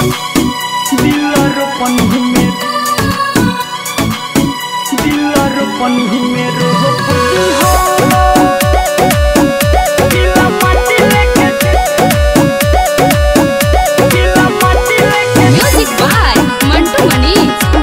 दिलर पन्ही में दिलर पन्ही में रोपती हो दिला माटी लेके दिला माटी लेके Music by Mantu Mani.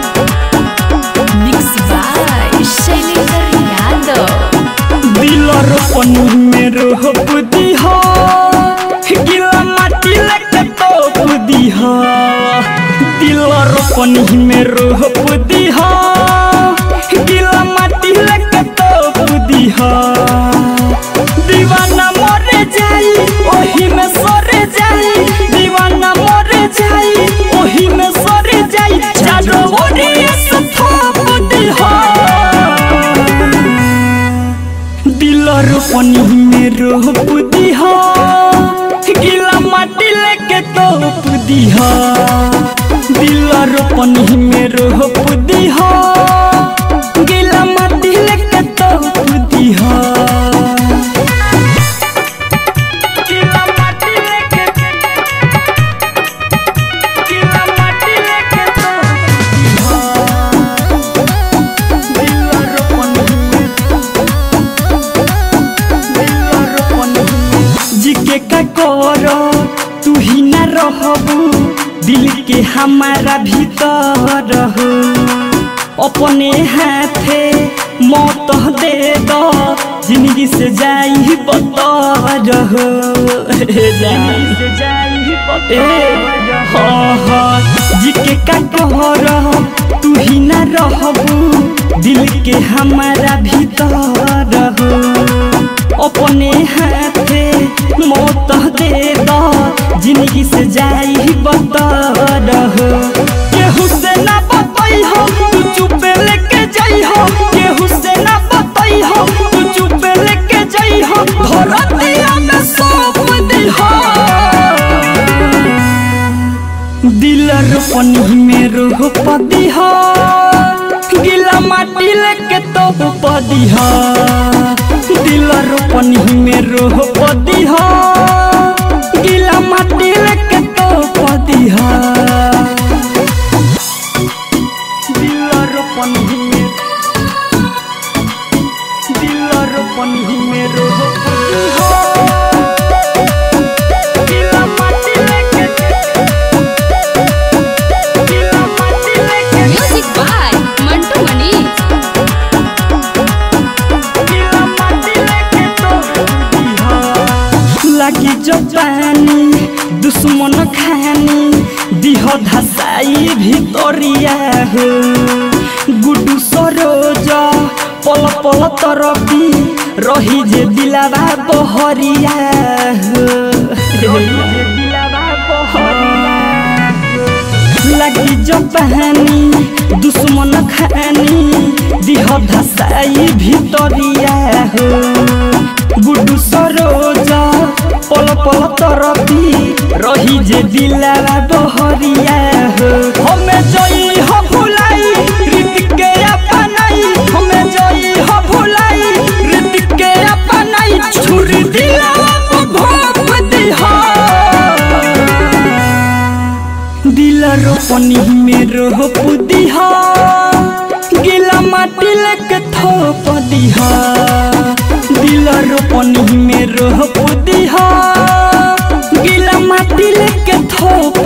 Mix by Shailendra Yadav. दिलर पन्ही में रोपती हो गिला माटी लेके तोपती हो दिलर पन्ही में रोपती हो गिला माटी लेके तोपती हो दीवाना मरे जाई ओही में सरे जाई दीवाना मरे जाई ओही में सरे जाई चारो ओरिया से थोपती हो दिलर पनी में रोप दिहा गिला माटी लेके तोप दिहा दिलर पनी में रोप दिहा गिला माटी लेके तोप दिहा गिला माटी लेके गिला माटी लेके तोप दिहा दिलर पनी में जिके का करो तू ही ना रहबू दिल के हमारा भीतर हो अपने हाथे मौत दे दो जिंदगी से जाई बतर हो जिंदगी से जाई बतर हाँ हाँ जिके का करो तू ही ना रहबू दिल के हमारा भीतर हो अपने हाथे मौत दे दो जिंदगी से जाई बतर हो केहू से ना बतई हो तू चुपे लेके जाई हो केहू से ना बतई हो तू चुपे लेके जाई हो धरतिया में सौंप दी हो दिलर पनी में रोप दिहा गिला माटी लेके तोप दिहा दिलर पनी में रोप दिहा गिला माटी लेके तोप दिहा दिलर पनी में दिलर पनी में रोप दिहा गिला माटी लेके गिला माटी लेके Music by Mantu Mani. लगी जो पानी दुश्मन खानी दिह धसाई भितरिया हो गुडू सरोज पल पल तरपी रही जे दिलावा बहरिया हो रही जे दिलावा बहरिया लगी जो पहनी दुश्मन खानी दिह धसाई भितरिया हो गुडू सरोज पल पल तरपी रही जे दिलावा बहरिया हो हमें जई हो भुलाई रीत के अपनाई हमें जई हो भुलाई रीत के अपनाई छुरी दिलावा को भोप दिहा दिलर पनी में रोप दिहा गिला माटी लेके थोप दिहा दिलर पनी में रोप दिहा गिला माटी लेके थोप